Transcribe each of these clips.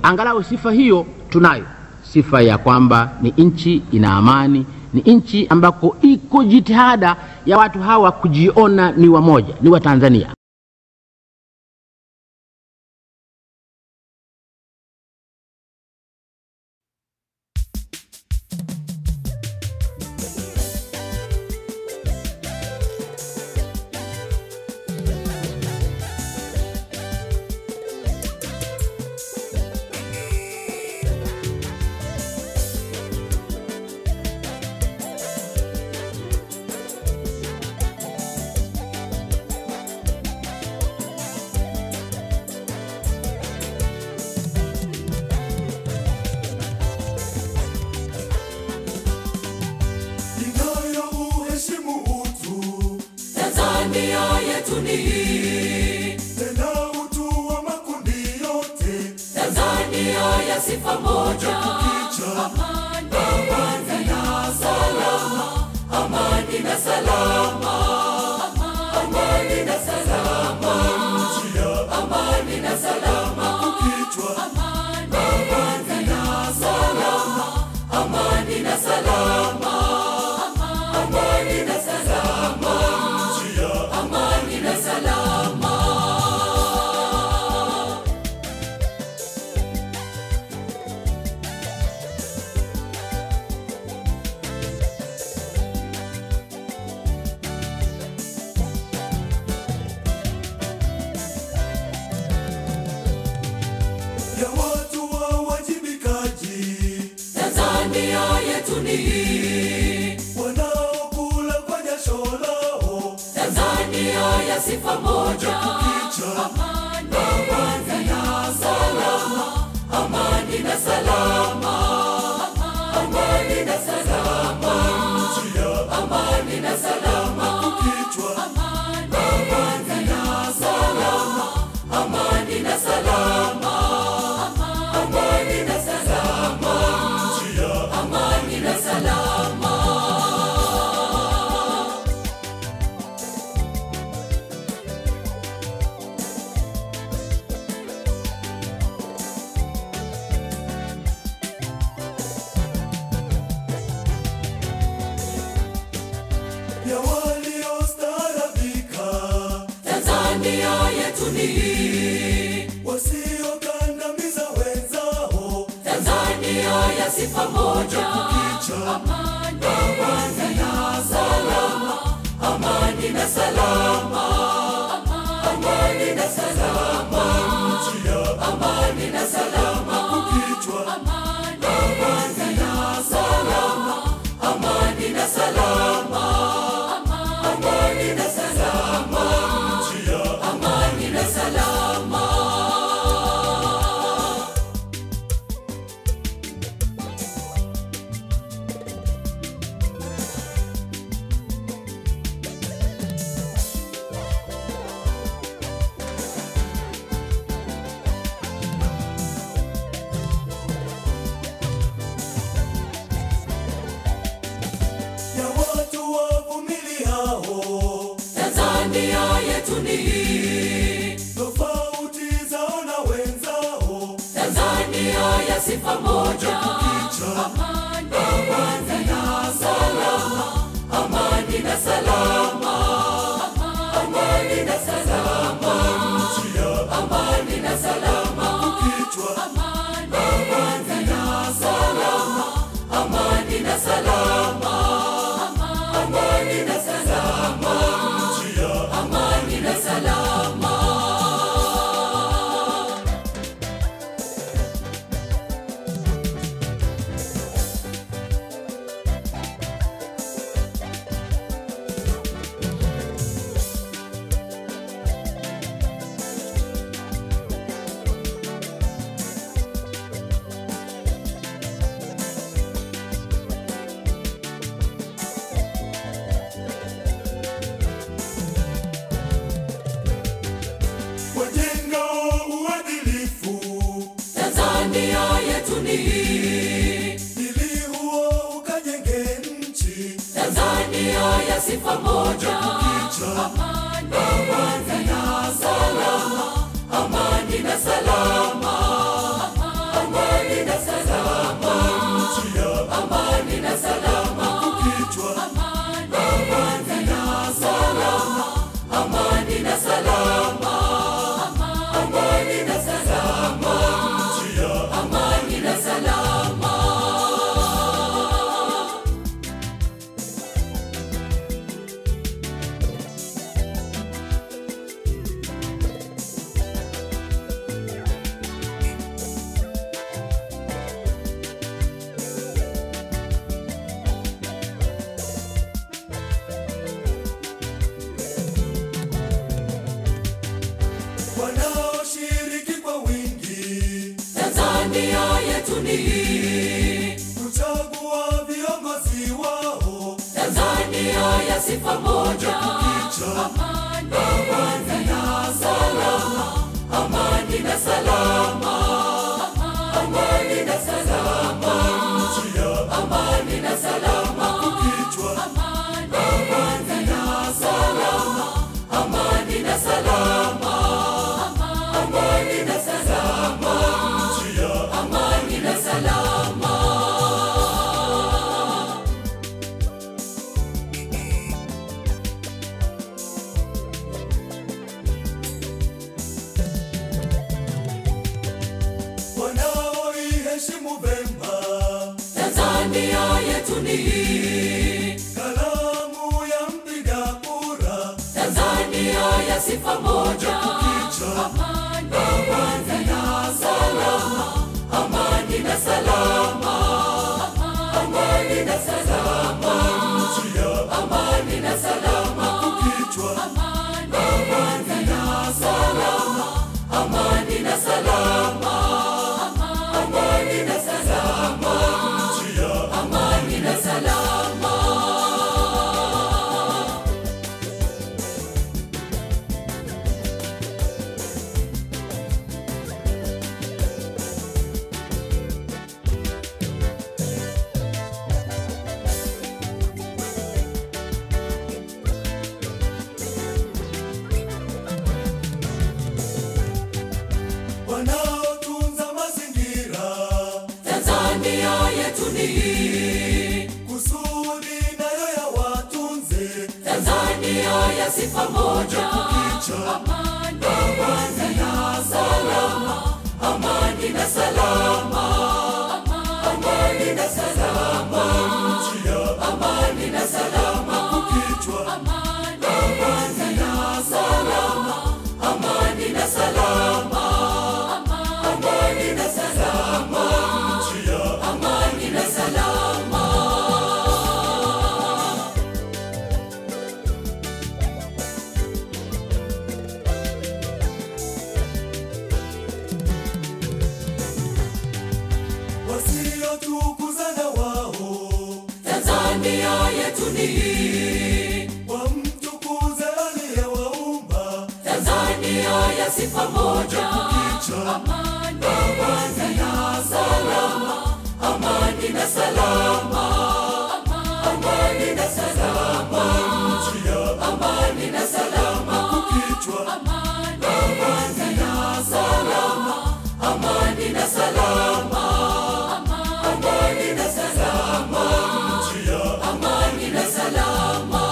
angalau sifa hiyo tunayo sifa ya kwamba ni nchi ina amani ni nchi ambako iko jitihada ya watu hawa kujiona ni wamoja ni watanzania inayo uheshimu utu Tanzania yetu ni hii, tena utu wa makundi yote Tanzania ya sifa moja, kicha amani, amani na salama, amani na salama, amani na salama, njia amani na salama, kichwa amani, amani na salama, amani na salama, amani na salama, njia amani na salama. ya watu wa wajibikaji Tanzania yetu ni hii, wanaokula kwa jasho lao Tanzania ya sifa moja, kicha amani, amani na salama, amani na salama, amani na salama, njia amani na salama, kichwa amani, amani na salama, amani na salama, amani na salama, njia amani na salama. ya waliostaarabika Tanzania yetu ni hii, wasiokandamiza wenzao Tanzania ya sifa moja, kicha amani, amani na salama, amani na salama, amani na salama, njia amani na salama, kichwa amani, amani na salama, amani na salama, amani na salama, njia amani na salama. ya watu wavumiliao Tanzania yetu ni hii, tofauti zao na wenzao Tanzania ya sifa moja, kicha amani, amani na salama, amani na salama, amani na salama, njia amani na salama, kichwa amani, amani na salama, amani na salama, amani na salama, njia amani na salama. wajenga uadilifu Tanzania yetu ni hii, ili huo ukajenge nchi Tanzania ya sifa moja, kicha amani, amani na salama, amani na salama, yetu ni hii kuchagua viongozi wao tanzania ya sifa moja amani amani na salama amani na salama amani na salama njia amani na salama kichwa amani amani na salama amani na salama amani na salama njia amani na salama wanaoiheshimu vema tanzania yetu ni hii kalamu ya mpiga kura tanzania ya sifa moja amani amani na salama amani na salama amani na salama njia amani na salama kichwa amani amani na salama amani na salama amani na salama njia amani na salama wanaotunza mazingira tanzania yetu ni hii kusudi nayo ya watunze tanzania ya sifa moja kicha amani amani na salama amani na salama amani na salama njia amani na salama kichwa amani amani na salama amani na salama amani na salama njia amani na salama wasiotukuza na wao tanzania yetu ni hii wamtukuze aliyewaumba tanzania ya sifa moja kicha amani amani na salama amani na salama amani na salama njia amani na salama kichwa amani amani na salama amani na salama amani na salama njia amani na salama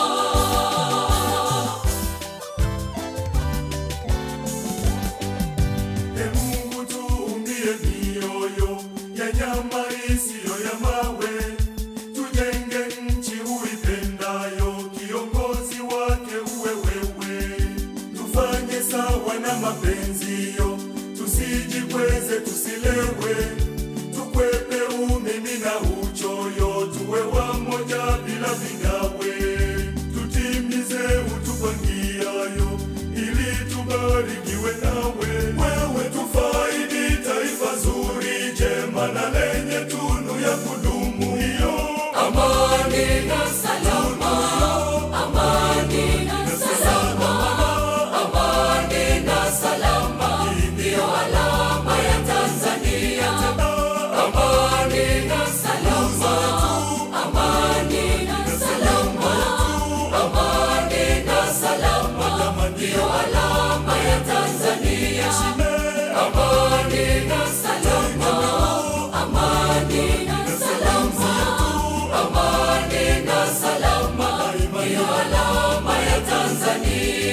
e Mungu tuumbie mioyo ya nyama isiyo ya mawe tujenge nchi uipendayo kiongozi wake uwe wewe tufanye sawa na mapenzio tusijikweze tusilewe tukwepe umimi na uchoyo tuwe wamoja bila vigawe tutimize utupangiayo ili tubarikiwe nawe wewe tufaidi taifa zuri jema na lenye tunu ya kudumu hiyo amani na salama amani na salama amani na salama ndiyo alama ya tanzania amani na salama amani na salama amani na salama ndiyo alama ya tanzania amani na salama amani na salama amani na salama ndiyo alama ya tanzania